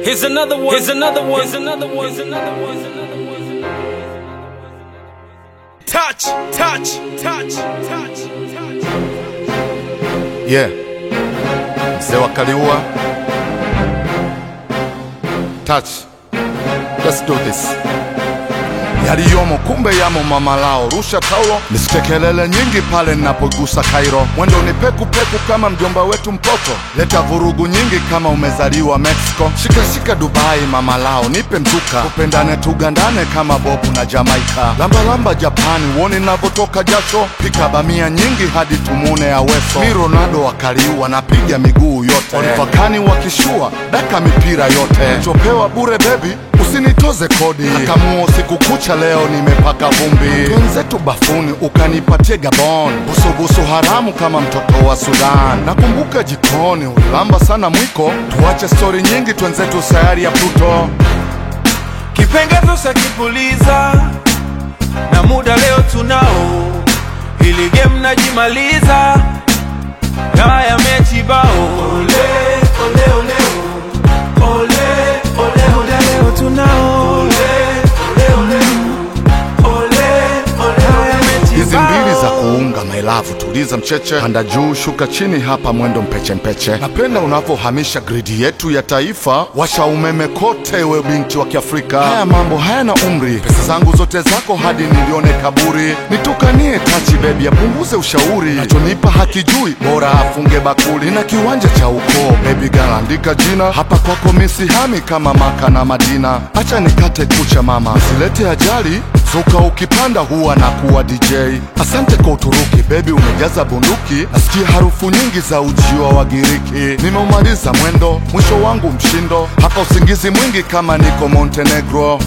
Here's another one. Here's another one. Here's another one. Here's another one. Here's another one. Touch, touch, touch, touch, touch. Yeah. Mzee wa Kaliua. Touch. Let's do this. Yaliyomo kumbe yamo mama lao, rusha taulo, nisike kelele nyingi pale ninapogusa Kairo. Mwendo ni peku peku kama mjomba wetu Mpoto, leta vurugu nyingi kama umezaliwa Mexico. Shika shika Dubai mama lao, nipe mzuka, tupendane tugandane kama Bobu na Jamaika. Lamba lamba Japani, uone navyotoka jasho, pika bamia nyingi hadi tumune Aweso. Mi Ronaldo wakaliua, napiga miguu yote, Olivakani wakishua, daka mipira yote, chopewa bure bebi usinitoze kodi akamuo usiku kucha leo nimepaka vumbi twenzetu bafuni ukanipatie gabon busubusu haramu kama mtoto wa sudan nakumbuka jikoni ulilamba sana mwiko tuache stori nyingi twenzetu sayari ya pluto kipengezo sakipuliza na muda leo tunao ili game najimaliza haya mechi bao ole ole ole ole ole ole leo tunao ole ole ole ole ole haya mechi hizi mbili za bao. kuunga mailavu tuliza mcheche panda juu shuka chini hapa mwendo mpeche mpeche napenda unavyohamisha gridi yetu ya taifa washa umeme kote we binti wa kiafrika haya mambo hayana umri pesa zangu zote zako hadi nilione kaburi nitukanie tachi bebi apunguze ushauri nachonipa hakijui bora afunge bakuli na kiwanja cha ukoo bebi galaandika jina hapa kwako misihami kama maka na madina acha nikate kucha mama silete ajali Zuka ukipanda huwa na kuwa DJ. Asante kwa Uturuki, bebi umejaza bunduki. Nasikia harufu nyingi za ujio wa Giriki. Nimeumaliza mwendo, mwisho wangu mshindo. Hapa usingizi mwingi kama niko Montenegro.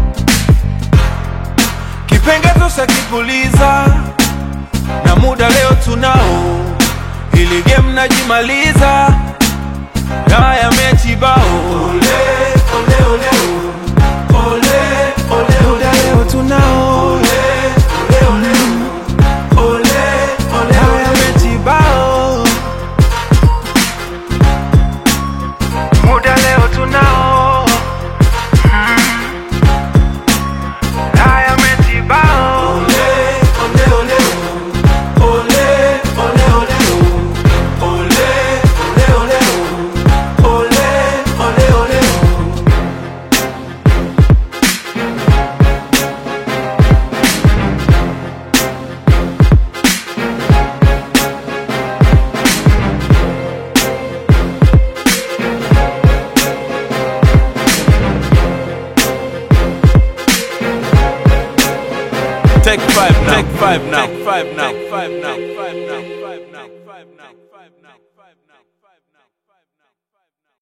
kipengezo sakipuliza na muda leo tunao ili game najimaliza haya mechi bao ole ole ole ole ole muda leo tunao ole ole ole ole ole haya mechi bao muda leo tunao haya mechi bao ole ole ole ole ole ole ole ole ole ole ole ole Take five now. Take five now. Take five now. Take five now. Take five now. Take five now. Take five now. Take five now.